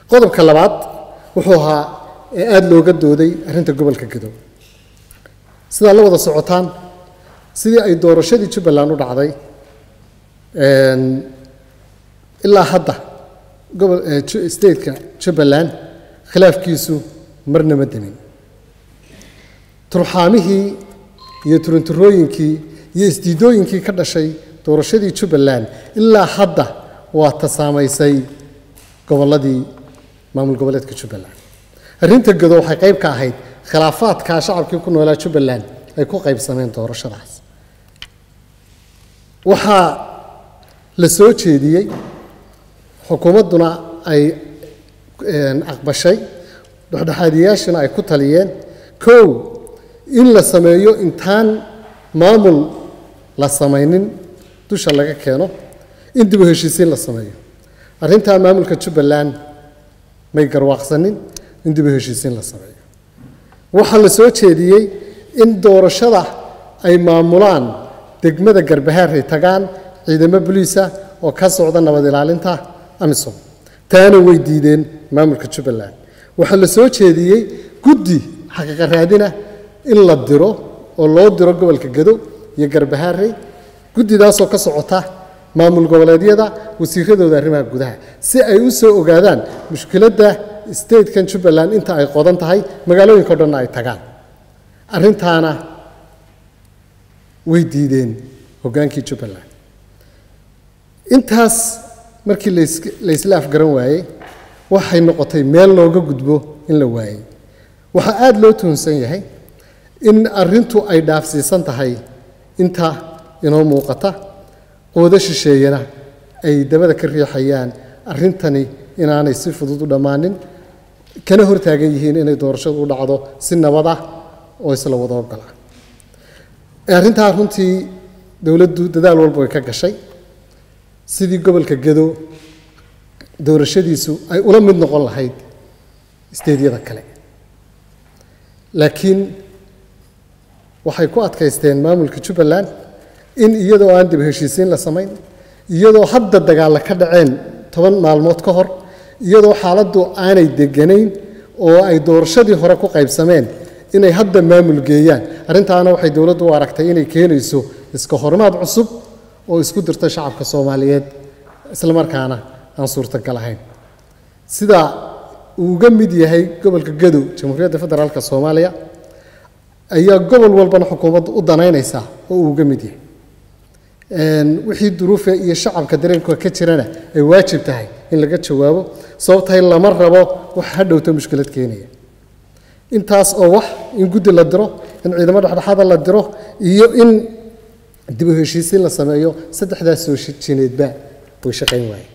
qodobka labaad wuxuu ahaa ee aada looga dooday arrinta gobolka gedo sidaa la wada socotaan sidii ay doorashadii jubbaland u dhacday ilaa hadda gobol stateka jubbaland khilaafkiisu marna ma demin turxaamihii iyo turunturooyinkii iyo isdiidooyinkii ka dhashay doorashadii jubbaland ilaa hadda waa ta saamaysay gobolladii maamul goboleedka jubbaland arrinta gedo waxay qayb ka ahayd khilaafaadkaa shacabkii ku noolaa jubbaland ay ku qaybsameen doorashadaas waxaa la soo jeediyey xukuumadduna ay aqbashay dhexdhexaadiyaashina ay ku taliyeen kow in la sameeyo intaan maamul la samaynin dusha laga keeno in dib u heshiisiin la sameeyo arrintaa maamulka jubbaland may garwaaqsanin in dib u heshiisiin la sameeyo waxaa la soo jeediyey in doorashada ay maamulaan degmada garbahaar ay tagaan ciidamo boliisa oo ka socda nabad ilaalinta amisom taana way diideen maamulka jubbaland waxaa la soo jeediyey guddi xaqiiqa raadina in la diro oo loo diro gobolka gado iyo garbahaarey guddidaasoo ka socota maamul goboleedyada wasiiradooda arrimaha gudaha si ay u soo ogaadaan mushkiladda statekan jubbaland inta ay qodan tahay magaalooyinka o dhanna ay tagaan arrintaana way diideen hoggaankii jubbaland intaas markii la isla afgaran waayey waxay noqotay meel looga gudbo in la waayey waxaa aada loo tuhunsan yahay in arrintu ay dhaafsiisan tahay inta inoo muuqata qoodo shisheeyana ay dabada ka riixayaan arrintani inaanay si fudud u dhammaanin kana hortaagan yihiin inay doorashadu u dhacdo si nabad ah oo isla wada ogola arrintaa runtii dowladdu dadaal walba way ka gashay sidii gobolka gedo doorashadiisu ay ula mid noqon lahayd isteedyada kale laakiin waxay ku adkaysteen maamulka jubbaland in iyadoo aan dib heshiisiin la samayn iyadoo hadda dagaalla ka dhaceen toban maalmood ka hor iyadoo xaaladdu aanay deganayn oo ay doorashadii hore ku qaybsameen inay hadda maamul geeyaan arrintaana waxay dowladdu u aragtay inay keenayso iska hormaad cusub oo isku dirta shacabka soomaaliyeed islamarkaana aan suurtagal ahayn sida uu uga mid yahay gobolka gadow jamhuuriyadda federaalk soomaaliya ayaa gobol walbana xukuumaddu u danaynaysaa oo uu uga mid yahay wixii duruufe iyo shacabka dareenka ka jirana ay waajib tahay in laga jawaabo sababtahay lama rabo wax hadhowta mushkilad keenaya intaas oo wax in guddi la diro in ciidamo dhexdhexaada la diro iyo in dib u heshiisiin la sameeyo saddexdaas soo jineedba way shaqayn waaye